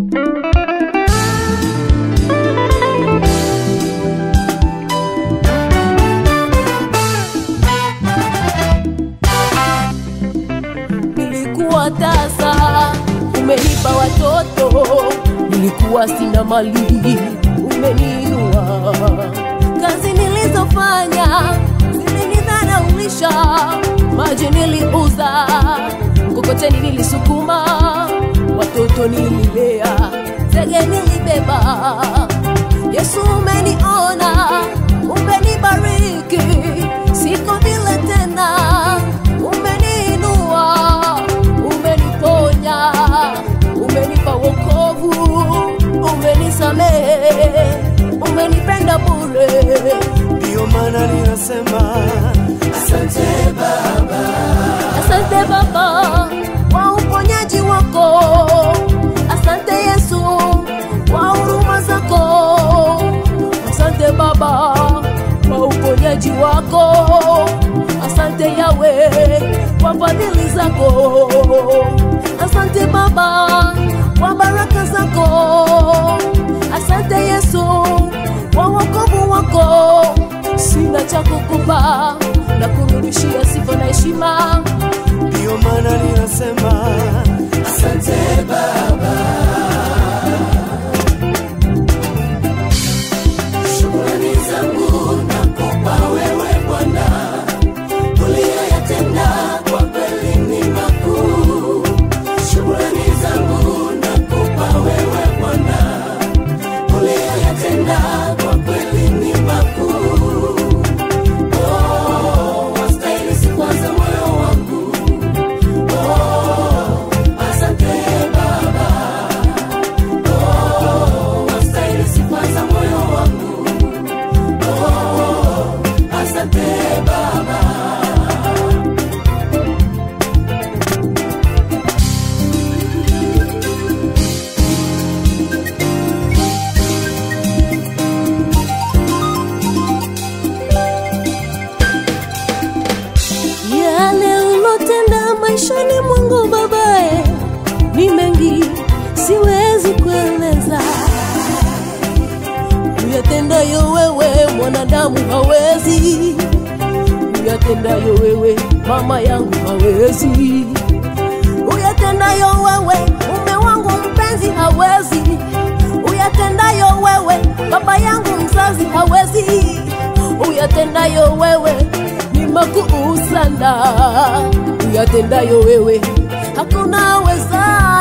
nilikuwa tasa, umenipa watoto, nilikuwa sina mali, umeniinua. Kazi nilizofanya zilinidharaulisha, maji niliuza, mkokoteni nilisukuma, watoto nililea, zege nilibeba. Yesu umeniona, umenibariki, siko vile tena, umeniinua, umeniponya, umenipa wokovu, umenisamehe, umenipenda bure. Ndiyo maana ninasema asante Baba, Asante Baba kwa uponyaji wako, asante Yesu kwa huruma zako, asante Baba kwa uponyaji wako, asante Yawe kwa fadhili zako, asante Baba kwa baraka zako, asante Yesu kwa wokovu wako, sina cha kukupa na kurudishia sifa na heshima. ndiyo maana ninasema asante Baba. Shukrani zangu nakupa wewe Bwana, uliyoyatenda kwa kweli ni makuu. Shukrani zangu nakupa wewe Bwana, uliyoyatenda kwa kweli ni makuu. Oh, wastahili sifa za moyo wangu. Oh, asante Baba. Oh, wastahili sifa za moyo wangu. Oh, asante Baba. Yale ulotenda maishani mwangu babae ni mengi, siwezi kueleza. Uyatendayo wewe mwanadamu hawezi, uyatendayo wewe mama yangu hawezi, uyatendayo wewe mume wangu mpenzi hawezi, uyatendayo wewe baba yangu mzazi hawezi, uyatendayo wewe ni makuu sana, uyatendayo wewe hakuna weza